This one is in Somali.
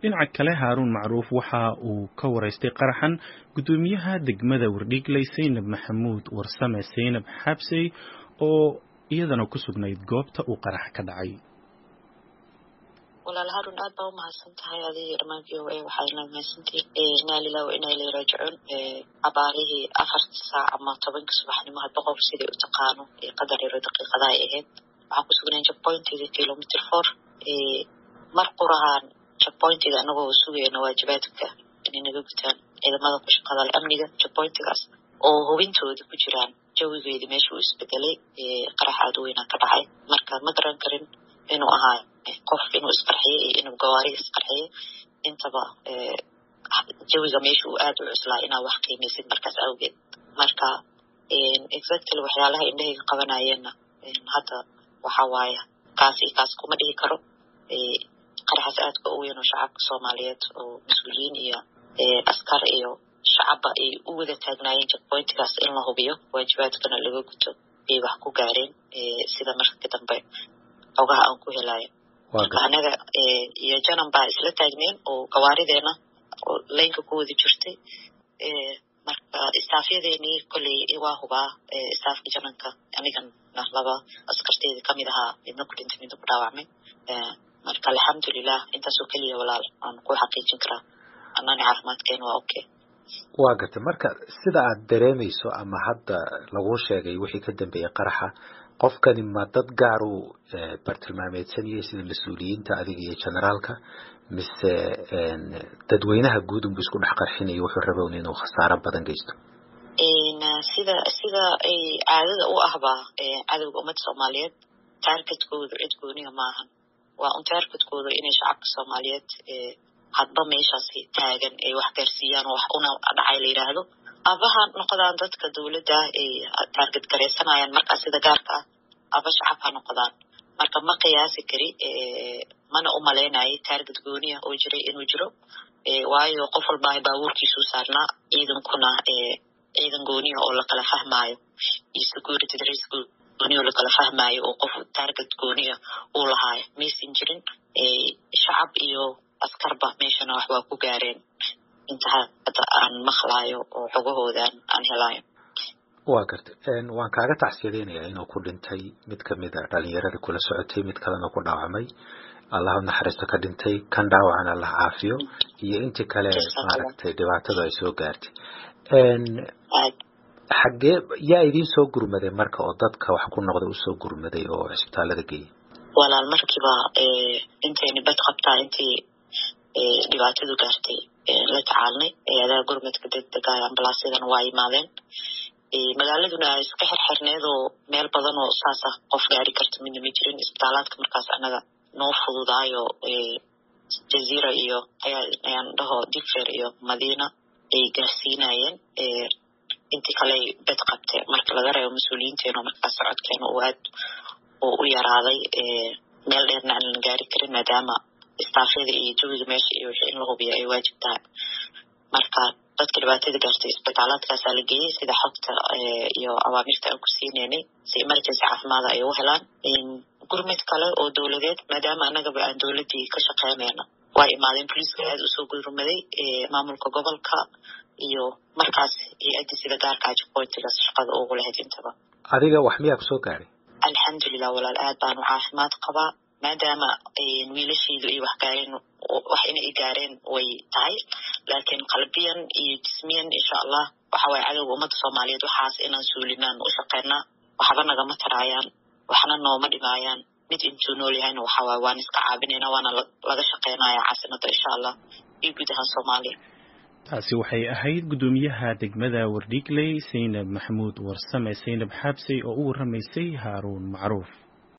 dhinaca kale haaruun macruuf waxa uu ka waraystay qaraxan guddoomiyaha degmada wardhiigley saynab maxamuud warsame saynab xabsey oo iyadana ku sugnayd goobta uu qarax ka dhacay walaal harun aad baa umahadsan tahay adiga dhammaan v o a waxaadna mahadsantihin inaa lilah wa inaa ilay raajicuun abaarihii afarta saac ama tobanka subaxnimo hadba qof siday u taqaano qadar yaro daqiiqada ay ahayd waxaan ku sugnayn checkpointiga kilometer four mar qurahaan checkpointiga anagoo sugayna waajibaadka inay naga gutaan ciidamada ku shaqada amniga checkpointigaas oo hubintooda ku jiraan jawigeedi meesha uu isbedelay qarax aad weynaa ka dhacay marka ma garan karin inuu ahaa qof inuu isqarxiyo iyo inuu gawaariga isqarxiyo intaba jawiga meesha uu aad u cuslaa inaa wax qiimaysid markaas awgeed marka exactly waxyaalaha indhahayga qabanayeenna hadda waxa waaya kaas iyo kaas kuma dhihi karo qaraxaas aadka u weyn oo shacabka soomaaliyeed oo mas-uuliyiin iyo askar iyo shacabba ay u wada taagnaayeen checkpointigaas in la hubiyo waajibaadkana laga guto ay wax ku gaareen sida marka dambe xogaha aan ku helayo marka anaga iyo janan baa isla taagneyn oo gawaarideena oo laynka ku wada jirtay marka istaafyadeenii kolley waa hubaa istaafka jananka anigana laba askarteeda kamid ahaa midna ku dhintay midna ku dhaawacmay marka alxamdulilah intaasoo keliya walaal aan ku xaqiijin karaa anani caafimaadkeena waa okay waa gartay marka sida aad dareemayso ama hadda laguu sheegay wixii ka dambeeyey qaraxa qofkani ma dad gaar uu bartilmaameedsanayay sida mas-uuliyiinta adiga iyo generaalka mise dadweynaha guud unbu isku dhex qarxinaya wuxuu rabown inuu khasaaro badan geysto sida sida ay caadada u ahbaa cadowga ummadda soomaaliyeed taargetkoodu cid gooniga maahan waa un taargetkooda inay shacabka soomaaliyeed hadba meeshaasi taagan ay wax gaarsiiyaan oo wax una dhacay la yidhaahdo aba ha noqdaan dadka dowladda ay taarget garaysanayaan markaa sida gaarka ah aba shacab ha noqdaan marka ma qiyaasi kari mana u malaynayo taarget gooniya oo jiray inuu jiro waayo qof walbaa baabuurkiisuu saarnaa ciidankuna ciidan gooniya oo lakala fahmaayo iyo security dres gooniya oo lakala fahmaayo oo qof taarget gooniya uu lahaayo maysan jirin shacab iyo askarba meeshana wax waa ku gaareen inta hadda aan maqlaayo oo xogahoodan aan helaayo waa gartay waan kaaga tacsiyadeynayaa inuu ku dhintay mid kamid a dhalinyarada kula socotay mid kalena ku dhaawacmay allah naxariisto ka dhintay kan dhaawacan allah caafiyo iyo intii kale maaragtay dhibaatadu ay soo gaartay xaggee yaa idiin soo gurmaday marka oo dadka wax ku noqda usoo gurmaday oo cisbitaalada geeyay walaal markiiba intayni bad qabtaa intii dhibaatadu gaartay la tacaalnay hay-adaha gurmadka degdega ambalaasyadana waa yimaadeen magaaladuna iska xirxirneed oo meel badan oo saasa qof gaari karta midna ma jirin isbitaalaadka markaas anaga noo fududaayo jaziira iyo ayaan dhaho digfer iyo madiina ay gaarsiinayeen intii kale bed qabte marka laga reebo mas-uuliyiinteena oo markaas socodkeena uu aad oo u yaraaday meel dheerna aan la gaari karin maadaama istaafyada iyo jawiga meesha iyo wixii in la hubiyo ay waajib tahay marka dadka dhibaatada gaartay isbitaalaadkaasaa la geeyey sida xogta iyo awaamirta aan ku siineynay si emergency caafimaada ay u helaan gurmid kale oo dowladeed maadaama annagaba aan dowladdii ka shaqeynayna waa imaadeen boliiska aad usoo gurmaday maamulka gobolka iyo markaas hay-addii sida gaarkaa checkpointigaas shaqada ugu lahayd intaba adiga wax miyaa kusoo gaaray alxamdulilah walaal aad baanu caafimaad qabaa maadaama wiilashaydu ay wax gaareen wax inay gaareen way tahay laakiin qalbiyan iyo jismiyan insha allah waxa waye cadowga ummadda soomaaliyeed waxaas inaan suulinaan u shaqeynaa waxba nagama taraayaan waxna nooma dhimaayaan mid intuu nool yahayna waxa waye waan iska caabinayna waana laga shaqeynaya caasimada insha allah iyo guud ahaan soomaaliya taasi waxay ahayd guddoomiyaha degmada wardhiigley saynab maxamuud warsame saynab xaabsey oo u warramaysay haaruun macruuf